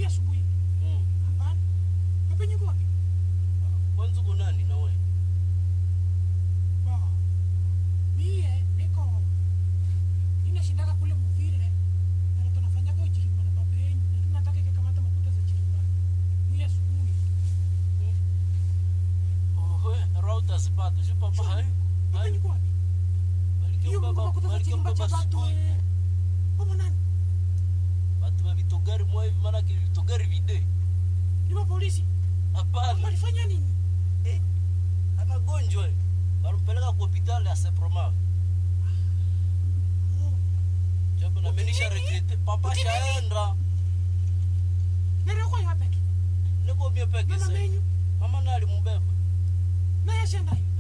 asubuhi asubuhi Mm. hapana pepenye uko wapi Kwanza uko nani na wewe? Ba, mie niko ninashindaka kule muvile nalo tunafanyaka uchirimba na baba yenyu na tunataka ikakamata makuta za chirimba mie asubuhi Oho, rauta sipata. Sio papa hayo. pepenye uko wapi hiyo Balikiwa baba, makuta za balikiwa chirimba cha baba batu asubuhi. eh. Omo nani Batu wa vitogari mwa hivi maana kile vitogari vide. ni mapolisi Hapana. walifanya nini Eh, anagonjwa. Walimpeleka kwa hospitali ya Seproma. Oh, Japo na menisha Ukinini? regrete. Papa Ukinini? shaenda. nere uko yapeke Niko mie peke mama sasa. menyu Mama naye alimbeba. naye ashendayo